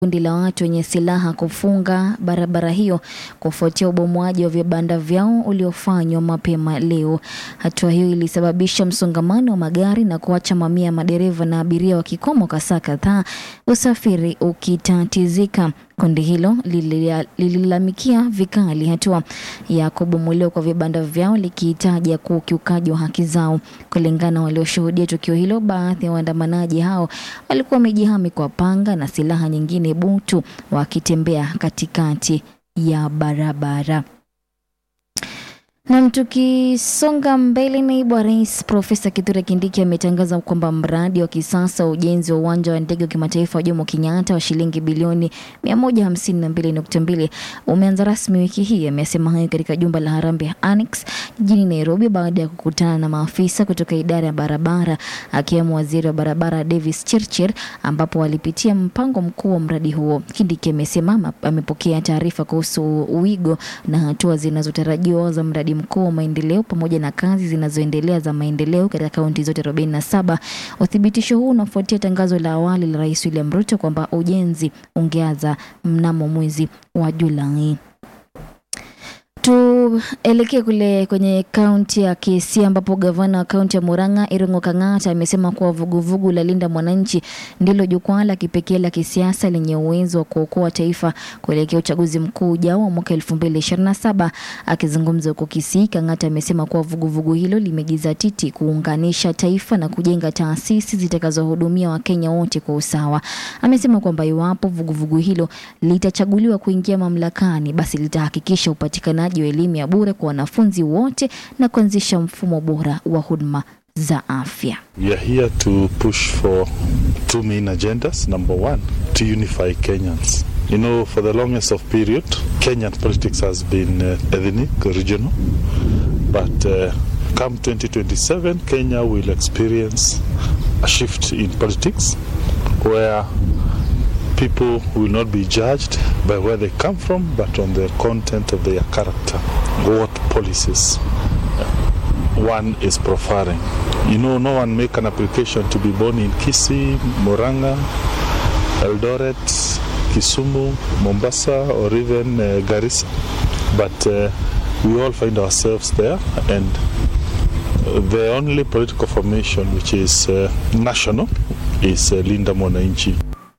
kundi la watu wenye silaha kufunga barabara hiyo kufuatia ubomoaji wa vibanda vyao uliofanywa mapema leo. Hatua hiyo ilisababisha msongamano wa magari na kuacha mamia ya madereva na abiria wakikoma kwa saa kadhaa, usafiri ukitatizika. Kundi hilo lililia- lililalamikia vikali hatua ya kubomolewa kwa vibanda vyao likihitaja kuwa ukiukaji wa haki zao. Kulingana na walioshuhudia tukio hilo, baadhi ya waandamanaji hao walikuwa wamejihami kwa panga na silaha nyingine butu wakitembea katikati ya barabara. Nam, tukisonga mbele, naibu wa rais Profesa Kithure Kindiki ametangaza kwamba mradi wa kisasa wa ujenzi wa uwanja wa ndege wa kimataifa wa Jomo Kenyatta wa shilingi bilioni 152.2 umeanza rasmi wiki hii. Amesema hayo katika jumba la Harambee Annex jijini Nairobi baada ya kukutana na maafisa kutoka idara ya barabara akiwemo waziri wa barabara Davis Chirchir, ambapo walipitia mpango mkuu wa mradi huo. Kindiki amesema ama- amepokea taarifa kuhusu wigo na hatua zinazotarajiwa za mradi mkuu wa maendeleo pamoja na kazi zinazoendelea za maendeleo katika kaunti zote 47. Uthibitisho huu unafuatia tangazo la awali la Rais William Ruto kwamba ujenzi ungeanza mnamo mwezi wa Julai. Tuelekee kule kwenye kaunti ya Kisii ambapo gavana wa kaunti ya Murang'a Irungu Kang'ata amesema kuwa vuguvugu la Linda Mwananchi ndilo jukwaa la kipekee la kisiasa lenye uwezo wa kuokoa taifa kuelekea uchaguzi mkuu ujao wa mwaka 2027. Akizungumza huko Kisii, Kang'ata amesema kuwa vuguvugu hilo limejizatiti kuunganisha taifa na kujenga taasisi zitakazohudumia Wakenya wote kwa usawa. Amesema kwamba iwapo vuguvugu hilo litachaguliwa kuingia mamlakani, basi litahakikisha upatikanaji wa elimu ya bure kwa wanafunzi wote na kuanzisha mfumo bora wa huduma za afya. We are here to push for two main agendas. Number one, to unify Kenyans. You know, for the longest of period, Kenyan politics has been uh, ethnic, regional, but uh, come 2027, Kenya will experience a shift in politics where people will not be judged by where they come from, but on the content of their character, what policies one is preferring. You know, no one make an application to be born in Kisii, Moranga, Eldoret, Kisumu, Mombasa, or even uh, Garissa, but uh, we all find ourselves there, and uh, the only political formation which is uh, national is uh, Linda Mwananchi.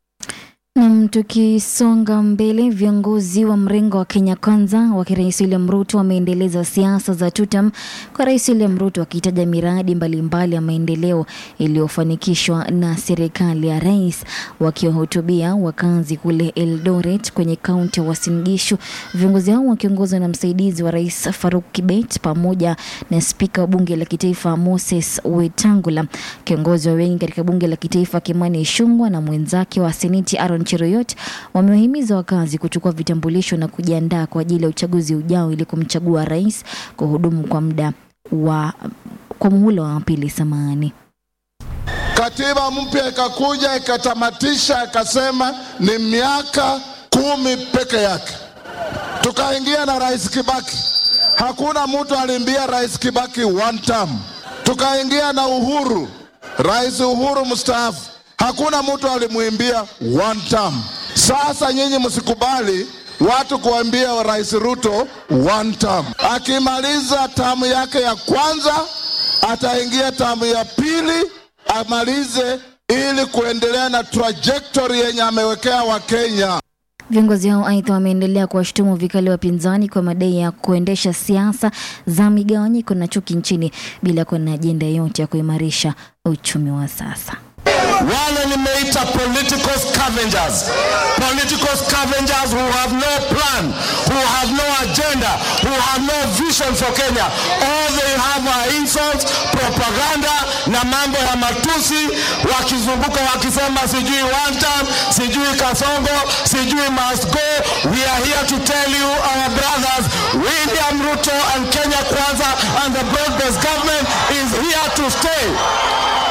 Nam, tukisonga mbele, viongozi wa mrengo wa Kenya Kwanza wa Rais William Ruto wameendeleza siasa za tutam kwa Rais William Ruto akitaja miradi mbalimbali ya maendeleo iliyofanikishwa na serikali ya rais. Wakiwahutubia wakazi kule Eldoret kwenye kaunti ya Uasin Gishu, viongozi hao wakiongozwa na msaidizi wa rais Faruk Kibet pamoja na spika wa bunge la kitaifa Moses Wetangula, kiongozi wa wengi katika bunge la kitaifa Kimani Ichung'wah na mwenzake wa seneti Aaron Cheruiyot wamewahimiza wakazi kuchukua vitambulisho na kujiandaa kwa ajili ya uchaguzi ujao ili kumchagua rais kuhudumu kwa muda wa kwa muhula wa pili. Samahani. Katiba mpya ikakuja ikatamatisha, ikasema ni miaka kumi peke yake. Tukaingia na Rais Kibaki, hakuna mtu alimbia Rais Kibaki one term. Tukaingia na Uhuru, Rais Uhuru mstaafu, hakuna mtu alimwimbia one term. Sasa nyinyi msikubali watu kuambia Rais Ruto one term. Akimaliza tamu yake ya kwanza, ataingia tamu ya pili amalize ili kuendelea na trajectory yenye amewekea Wakenya. Viongozi hao aidha wameendelea kuwashutumu vikali wapinzani kwa madai ya kuendesha siasa za migawanyiko na chuki nchini bila kuwa na ajenda yoyote ya kuimarisha uchumi wa sasa. wale nimeita political scavengers political scavengers who have no plan who have no agenda who have no vision for kenya all they have are insults propaganda na mambo ya matusi wakizunguka wakisema sijui one time sijui kasongo sijui must go we are here to tell you our brothers william ruto and kenya kwanza and the broad based government is here to stay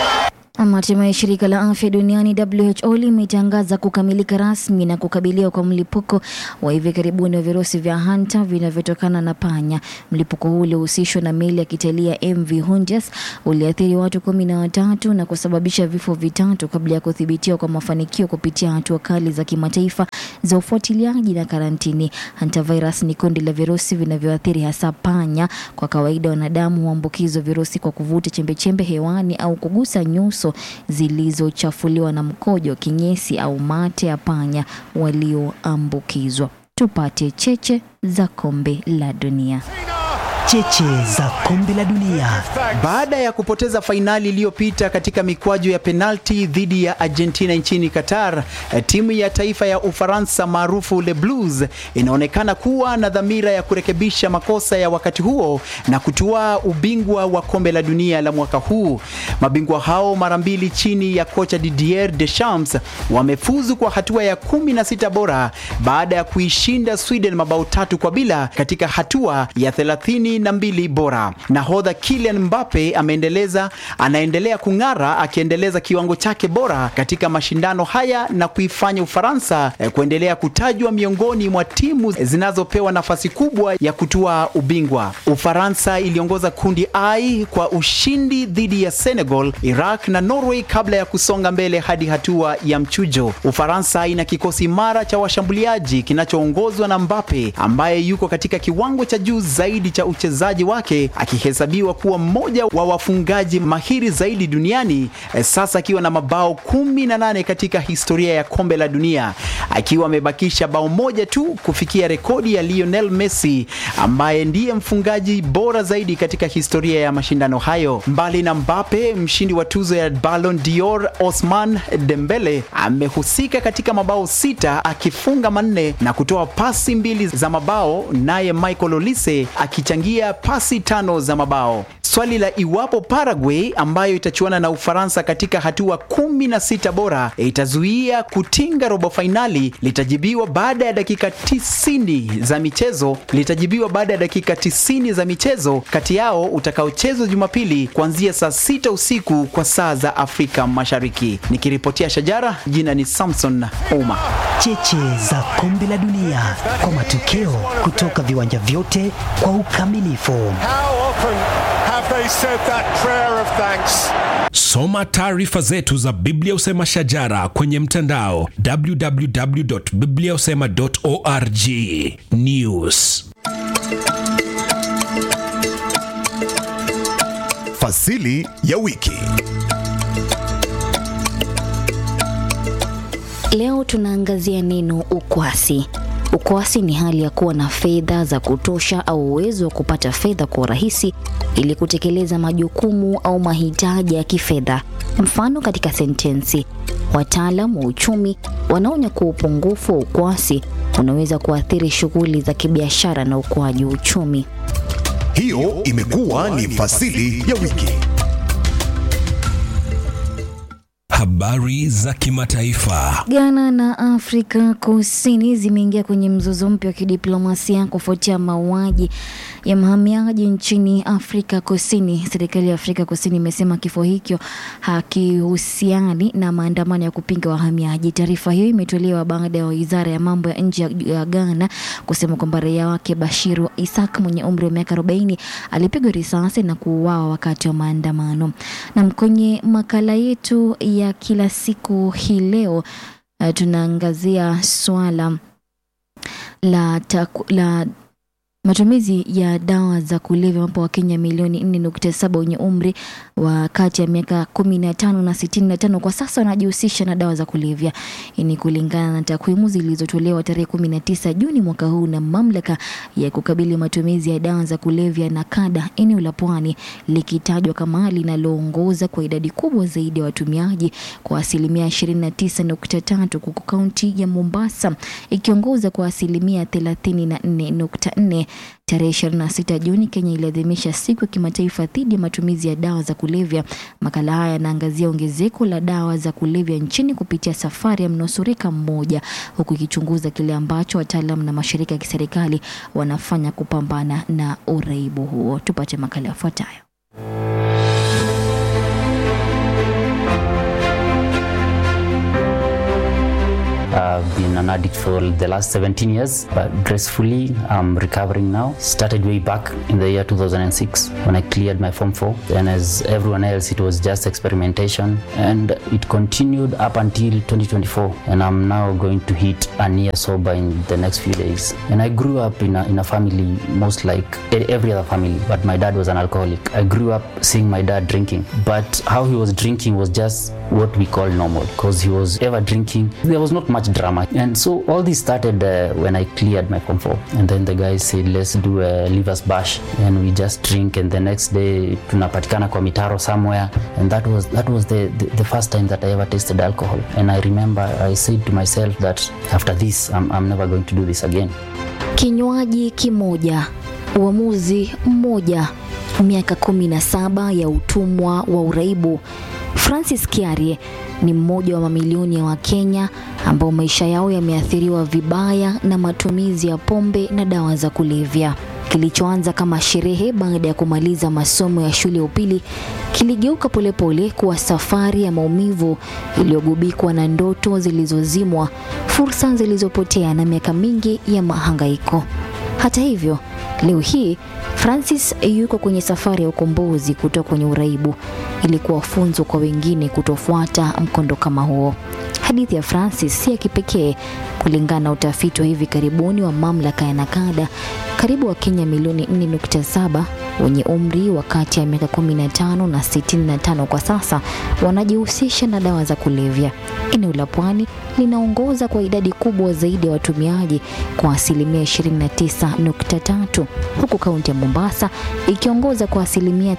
Hatimaye shirika la afya duniani WHO limetangaza kukamilika rasmi na kukabiliwa kwa mlipuko wa hivi karibuni wa virusi vya hanta vinavyotokana na panya. Mlipuko huu uliohusishwa na meli ya kitalii ya MV Hondias uliathiri watu kumi na watatu na kusababisha vifo vitatu kabla ya kuthibitiwa kwa mafanikio kupitia hatua kali za kimataifa za ufuatiliaji na karantini. Hantavirus ni kundi la virusi vinavyoathiri hasa panya. Kwa kawaida, wanadamu huambukizwa virusi kwa kuvuta chembechembe hewani au kugusa nyuso zilizochafuliwa na mkojo, kinyesi au mate ya panya walioambukizwa. Tupate cheche za kombe la dunia. Cheche za kombe la dunia. Baada ya kupoteza fainali iliyopita katika mikwaju ya penalti dhidi ya Argentina nchini Qatar, timu ya taifa ya Ufaransa maarufu Le Blues inaonekana kuwa na dhamira ya kurekebisha makosa ya wakati huo na kutua ubingwa wa kombe la dunia la mwaka huu. Mabingwa hao mara mbili chini ya kocha Didier Deschamps wamefuzu kwa hatua ya 16 bora baada ya kuishinda Sweden mabao tatu kwa bila katika hatua ya 30 na mbili bora. Nahodha Kylian Mbappe ameendeleza anaendelea kung'ara akiendeleza kiwango chake bora katika mashindano haya na kuifanya Ufaransa eh, kuendelea kutajwa miongoni mwa timu zinazopewa nafasi kubwa ya kutua ubingwa. Ufaransa iliongoza kundi I kwa ushindi dhidi ya Senegal, Iraq na Norway kabla ya kusonga mbele hadi hatua ya mchujo. Ufaransa ina kikosi imara cha washambuliaji kinachoongozwa na Mbappe ambaye yuko katika kiwango cha juu zaidi cha uchezaji wake akihesabiwa kuwa mmoja wa wafungaji mahiri zaidi duniani eh, sasa akiwa na mabao kumi na nane katika historia ya kombe la dunia akiwa amebakisha bao moja tu kufikia rekodi ya Lionel Messi ambaye ndiye mfungaji bora zaidi katika historia ya mashindano hayo. Mbali na Mbappe, mshindi wa tuzo ya Ballon d'Or Osman Dembele amehusika katika mabao sita akifunga manne na kutoa pasi mbili za mabao, naye Michael Olise akichangia pasi tano za mabao. Swali la iwapo Paraguay ambayo itachuana na Ufaransa katika hatua kumi na sita bora itazuia kutinga robo fainali litajibiwa baada ya dakika tisini za michezo litajibiwa baada ya dakika tisini za michezo kati yao utakaochezwa Jumapili kuanzia saa sita usiku kwa saa za Afrika Mashariki. Nikiripotia Shajara, jina ni Samson Ouma. Cheche za kombe la dunia kwa matokeo kutoka viwanja vyote kwa ukamilifu. How often have they said that prayer of thanks? Soma taarifa zetu za Biblia Usema Shajara kwenye mtandao www.bibliausema.org. News. Fasili ya wiki. Leo tunaangazia neno ukwasi. Ukwasi ni hali ya kuwa na fedha za kutosha au uwezo wa kupata fedha kwa urahisi ili kutekeleza majukumu au mahitaji ya kifedha. Mfano katika sentensi, wataalam wa uchumi wanaonya kuwa upungufu wa ukwasi unaweza kuathiri shughuli za kibiashara na ukuaji wa uchumi. Hiyo imekuwa ni fasili ya wiki. Habari za kimataifa. Ghana na Afrika Kusini zimeingia kwenye mzozo mpya wa kidiplomasia kufuatia mauaji ya mhamiaji nchini Afrika Kusini. Serikali ya Afrika Kusini imesema kifo hicho hakihusiani na maandamano ya kupinga wahamiaji. Taarifa hiyo imetolewa baada ya wizara ya mambo ya nje ya Ghana kusema kwamba raia wake Bashiru Isak mwenye umri wa miaka 40 alipigwa risasi na kuuawa wakati wa maandamano. Na kwenye makala yetu ya kila siku hii leo uh, tunaangazia swala la, taku, la matumizi ya dawa za kulevya ambapo Wakenya milioni 4.7 wenye umri wa kati ya miaka 15 na 65 kwa sasa wanajihusisha na dawa za kulevya. Hii ni kulingana na takwimu zilizotolewa tarehe 19 Juni mwaka huu na mamlaka ya kukabili matumizi ya dawa za kulevya na kada eneo la Pwani likitajwa kama linaloongoza kwa idadi kubwa zaidi ya watumiaji kwa asilimia 29.3 huku kaunti ya Mombasa ikiongoza kwa asilimia 34.4. Tarehe 26 Juni, Kenya iliadhimisha siku ya kimataifa dhidi ya matumizi ya dawa za kulevya. Makala haya yanaangazia ongezeko la dawa za kulevya nchini kupitia safari ya mnusurika mmoja, huku ikichunguza kile ambacho wataalam na mashirika ya kiserikali wanafanya kupambana na uraibu huo. Tupate makala yafuatayo. I've been an addict for the last 17 years, but gracefully I'm recovering now. Started way back in the year 2006 when I cleared my Form 4. And as everyone else, it was just experimentation. And it continued up until 2024. And I'm now going to hit a year sober in the next few days. And I grew up in a, in a family, most like e- every other family, but my dad was an alcoholic. I grew up seeing my dad drinking, but how he was drinking was just what we call normal because he was ever drinking. There was not much drama. And so all this started uh, when I cleared my Form 4. And then the guys said, let's do a leavers bash. And we just drink. And the next day, tunapatikana kwa mitaro somewhere. And that was that was the, the, the first time that I ever tasted alcohol. And I remember I said to myself that after this, I'm, I'm never going to do this again. Kinywaji kimoja, uamuzi mmoja, miaka kumi na saba ya utumwa wa uraibu. Francis Kiarie ni mmoja wa mamilioni ya Wakenya ambao maisha yao yameathiriwa vibaya na matumizi ya pombe na dawa za kulevya. Kilichoanza kama sherehe baada ya kumaliza masomo ya shule ya upili kiligeuka polepole kuwa safari ya maumivu iliyogubikwa na ndoto zilizozimwa, fursa zilizopotea na miaka mingi ya mahangaiko. Hata hivyo, leo hii Francis yuko kwenye safari ya ukombozi kutoka kwenye uraibu ili kuwa funzo kwa wengine kutofuata mkondo kama huo. Hadithi ya Francis si ya kipekee. Kulingana na utafiti wa hivi karibuni wa mamlaka ya Nakada, karibu Wakenya milioni 4.7 wenye umri wa kati ya miaka 15 na 65 kwa sasa wanajihusisha na dawa za kulevya. Eneo la Pwani linaongoza kwa idadi kubwa zaidi ya watumiaji kwa asilimia 29.3 huku kaunti ya Mombasa ikiongoza kwa asilimia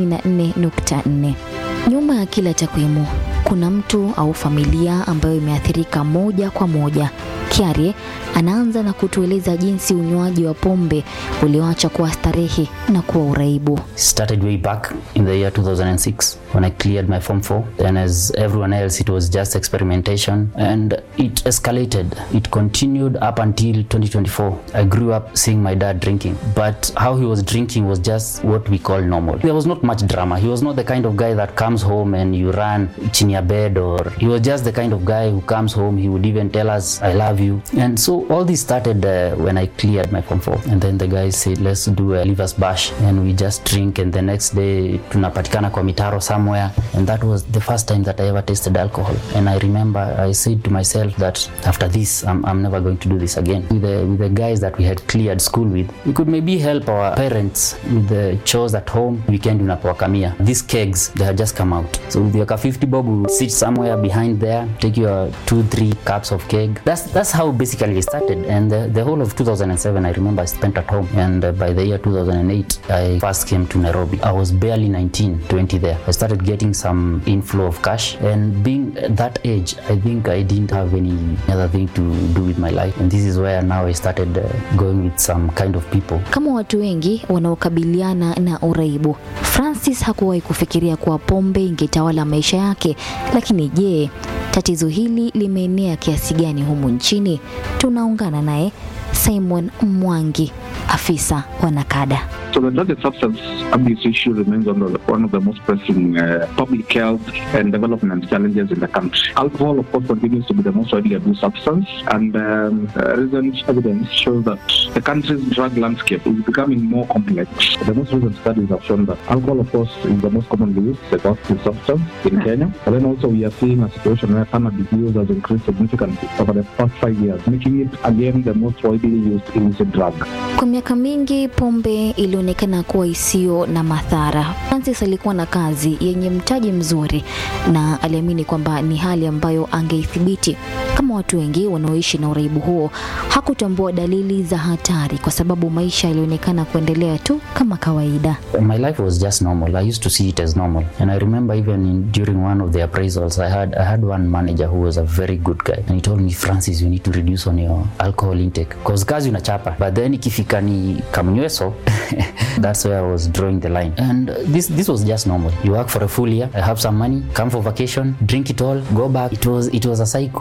34.4. Nyuma ya kila takwimu kuna mtu au familia ambayo imeathirika moja kwa moja. Kiarie anaanza na kutueleza jinsi unywaji wa pombe ulioacha kuwa starehe na kuwa uraibu. started way back in the year 2006 when I cleared my Form 4. And as everyone else, it was just experimentation and it escalated. It continued up until 2024. I grew up seeing my dad drinking, but how he was drinking was just what we call normal. There was not much drama. He was not the kind of guy that comes home and you run chini ya bed or he was just the kind of guy who comes home. He would even tell us, I love you. And so all this started uh, when I cleared my Form 4. And then the guys said, let's do a leavers bash. And we just drink. And the next day, tunapatikana kwa mitaro somewhere. And that was the first time that I ever tasted alcohol. And I remember I said to myself that after this, I'm, I'm never going to do this again. With the, with the guys that we had cleared school with, we could maybe help our parents with the chores at home. Weekend unapowakamia. These kegs, they had just come out. So with your 50 bob, we sit somewhere behind there, take your two, three cups of keg. That's that's how basically it started. And the, the whole of 2007, I remember I spent at home. And uh, by the year 2008, I first came to Nairobi. I was barely 19, 20 there. I started getting some inflow of cash. And being at that age, I think I didn't have any other thing to do with my life. And this is where now I started uh, going with some kind of people. Kama watu wengi wanaokabiliana na uraibu, Francis hakuwahi kufikiria kuwa pombe ingetawala maisha yake. Lakini je, tatizo hili limeenea kiasi gani humu nchini? Tunaungana naye Simon Mwangi, afisa wa Nakada. So the drug and substance abuse issue remains one of the, one of the most pressing uh, public health and development challenges in the country. Alcohol, of course, continues to be the most widely abused substance, and um, uh, recent evidence shows that the country's drug landscape is becoming more complex. The most recent studies have shown that alcohol, of course, is the most commonly used psychoactive substance in Kenya. But then also we are seeing a situation where cannabis use has increased significantly over the past five years, making it again the most widely used illicit drug. Kwa miaka mingi pombe ilionekana kuwa isiyo na madhara. Francis alikuwa na kazi yenye mtaji mzuri na aliamini kwamba ni hali ambayo angeithibiti. Kama watu wengi wanaoishi na uraibu huo, hakutambua dalili za hatari kwa sababu maisha yalionekana kuendelea tu kama kawaida. My life was just normal. I used to see it as normal. And I remember even in, during one of the appraisals, I had I had one manager who was a very good guy. And he told me, Francis, you need to reduce on your alcohol intake. Because kazi unachapa. But then ikifika ni kamnyweso, that's where I was drawing the line. And this this was just normal. You work for a full year, I have some money, come for vacation, drink it all, go back. It was it was a cycle. Piga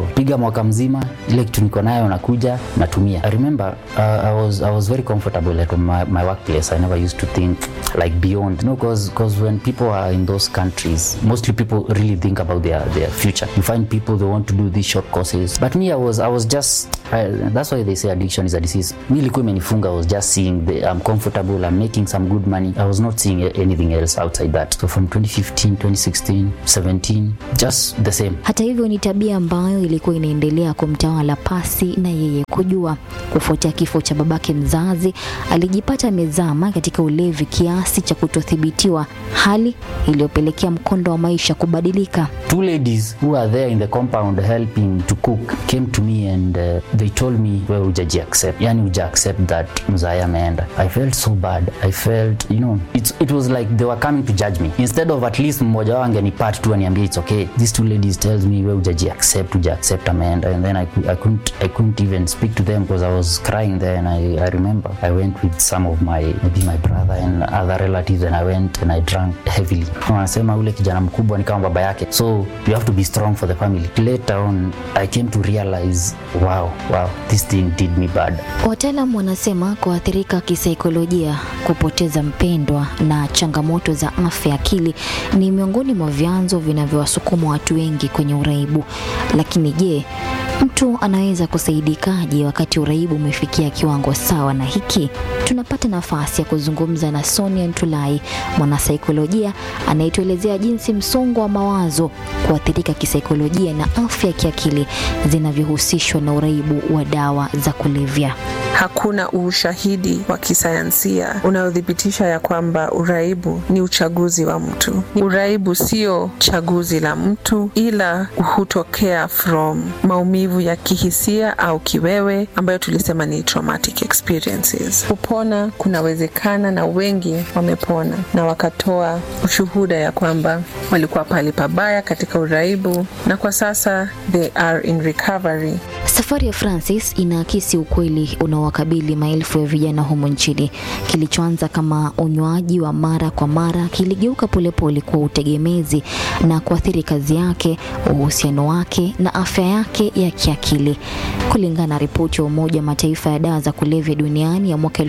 mwaka mzima ile kitu niko nayo nakuja natumia i remember uh, I, was, i was very comfortable at my, my workplace i never used to think like beyond no because when people are in those countries mostly people really think about their, their future you find people they want to do these short courses but me i was, I was just I, that's why they say addiction is a disease mi ilikuwa imenifunga i was just seeing the, i'm comfortable i'm making some good money i was not seeing anything else outside that so from 2015 2016 17 just the same Hata hivyo ni tabia ambayo ilikuwa inaendelea kumtawala pasi na yeye kujua. Kufuatia kifo cha babake mzazi, alijipata amezama katika ulevi kiasi cha kutothibitiwa, hali iliyopelekea mkondo wa maisha kubadilika. two ladies who are there in the compound helping to cook came to me and uh, they told me we ujaji accept yani uja accept that mzaya ameenda i felt so bad i felt you know it's, it was like they were coming to judge me instead of at least mmoja wao angenipat tu aniambia it's okay these two ladies tells me we ujaji accept uja accept ameenda and then I, cou- I couldn't I couldn't even speak to them because I was crying there and I, I remember I went with some of my maybe my brother and other relatives and I went and I drank heavily wanasema ule kijana mkubwa ni kama baba yake so you have to be strong for the family later on I came to realize wow wow this thing did me bad Wataalam wanasema kuathirika kisaikolojia, kupoteza mpendwa na changamoto za afya ya akili ni miongoni mwa vyanzo vinavyowasukuma watu wengi kwenye uraibu. Lakini je, mtu anaweza kusaidikaje wakati uraibu umefikia kiwango sawa na hiki? Tunapata nafasi ya kuzungumza na Sonia Ntulai, mwanasaikolojia anayetuelezea jinsi msongo wa mawazo, kuathirika kisaikolojia na afya ya kiakili zinavyohusishwa na uraibu wa dawa za kulevya. Hakuna ushahidi wa kisayansia unaothibitisha ya kwamba uraibu ni uchaguzi wa mtu. Uraibu sio chaguzi la mtu, ila hutokea from maumivu ya kihisia au kiwewe ambayo tulisema ni traumatic experiences. Kupona kunawezekana na wengi wamepona na wakatoa ushuhuda ya kwamba walikuwa pahali pabaya katika uraibu na kwa sasa they are in recovery. Safari ya Francis inaakisi ukweli unaowakabili maelfu ya vijana humu nchini. Kilichoanza kama unywaji wa mara kwa mara kiligeuka polepole kwa utegemezi na kuathiri kazi yake, uhusiano wake na afya yake ya kiakili. Kulingana na ripoti ya Umoja wa Mataifa ya dawa za kulevya duniani ya mwaka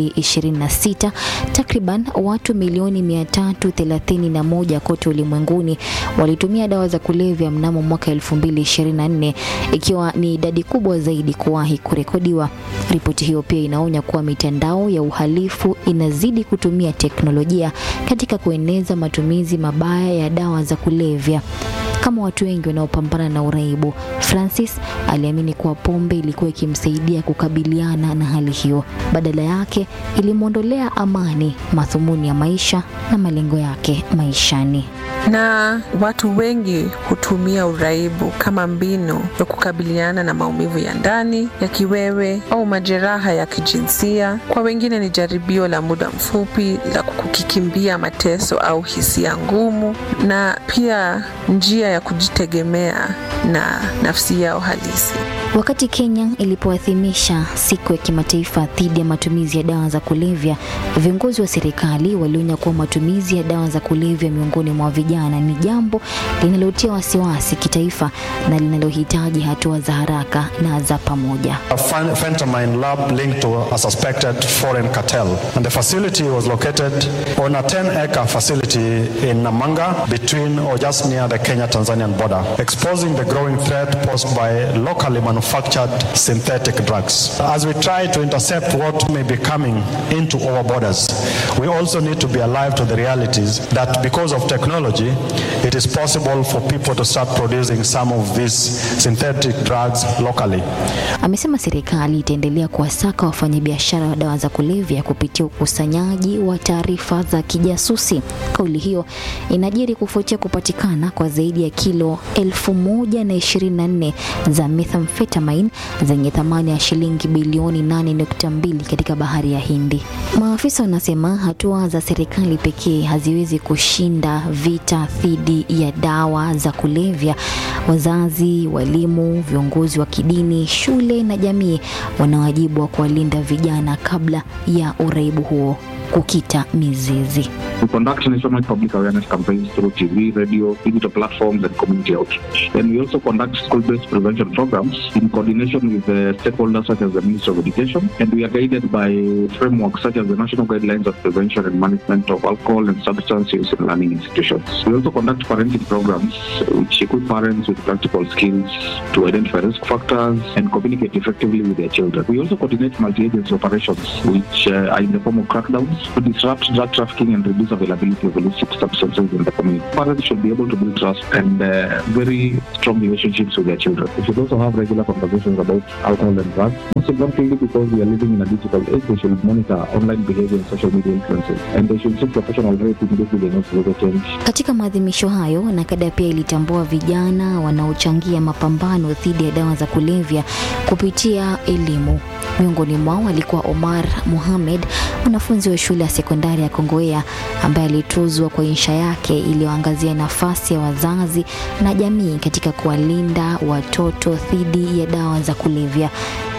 2026, takriban watu milioni 331 kote ulimwenguni walitumia dawa za kulevya mnamo mwaka 2024 ikiwa ni idadi kubwa zaidi kuwahi kurekodiwa. Ripoti hiyo pia inaonya kuwa mitandao ya uhalifu inazidi kutumia teknolojia katika kueneza matumizi mabaya ya dawa za kulevya. Kama watu wengi wanaopambana na uraibu, Francis aliamini kuwa pombe ilikuwa ikimsaidia kukabiliana na hali hiyo. Badala yake, ilimwondolea amani, madhumuni ya maisha na malengo yake maishani. na watu wengi hutumia uraibu kama mbinu ya kukabiliana na maumivu ya ndani ya kiwewe au majeraha ya kijinsia. Kwa wengine ni jaribio la muda mfupi la kukikimbia mateso au hisia ngumu, na pia njia ya kujitegemea na nafsi yao halisi. Wakati Kenya ilipoadhimisha siku ya kimataifa dhidi ya matumizi ya dawa za kulevya, viongozi wa serikali walionya kuwa matumizi ya dawa za kulevya miongoni mwa vijana ni jambo linalotia wasiwasi kitaifa na linalohitaji hatua za haraka na za pamoja. A fent- fentanyl lab linked to a suspected foreign cartel, and the facility was located on a 10-acre facility in Namanga between or just near the Kenya-Tanzanian border, exposing the growing threat posed by locally manufactured synthetic drugs. As we try to intercept what may be coming into our borders, we also need to be alive to the realities that because of technology, it is possible for people to start producing some of these synthetic drugs locally. Amesema serikali itaendelea kuwasaka wafanyabiashara wa dawa za kulevya kupitia ukusanyaji wa taarifa za kijasusi. Kauli hiyo inajiri kufuatia kupatikana kwa zaidi ya kilo elfu moja na ishirini na nne za methamphetamine zenye thamani ya shilingi bilioni 8.2 katika bahari ya Hindi. Maafisa wanasema hatua za serikali pekee haziwezi kushinda vita dhidi ya dawa za kulevya. Wazazi, walimu, viongozi wa kidini, shule na jamii wana wajibu wa kuwalinda vijana kabla ya uraibu huo kukita mizizi. We conduct nationwide public awareness campaigns through TV, radio, digital platforms, and community outreach. And we also conduct school-based prevention programs in coordination with uh, stakeholders such as the Ministry of Education, and we are guided by frameworks such as the National Guidelines of Prevention and Management of Alcohol and Substance Use in Learning Institutions. We also conduct parenting programs which equip parents with practical skills to identify risk factors and communicate effectively with their children. We also coordinate multi-agency operations which uh, are in the form of crackdowns to disrupt drug trafficking and reduce availability of illicit substances in the community. Parents should be able to build trust and uh, very strong relationships with their children. We should also have regular conversations about alcohol and drugs. Most importantly, because we are living in a digital age, they should monitor online behavior and social media influences, and they should seek professional help immediately they notice the change. Katika maadhimisho hayo, NACADA pia ilitambua vijana wanaochangia mapambano dhidi ya dawa za kulevya kupitia elimu. Miongoni mwao alikuwa Omar Mohamed, mwanafunzi wa shule ya sekondari ya Kongowea ambaye alituzwa kwa insha yake iliyoangazia nafasi ya wazazi na jamii katika kuwalinda watoto dhidi ya dawa za kulevya.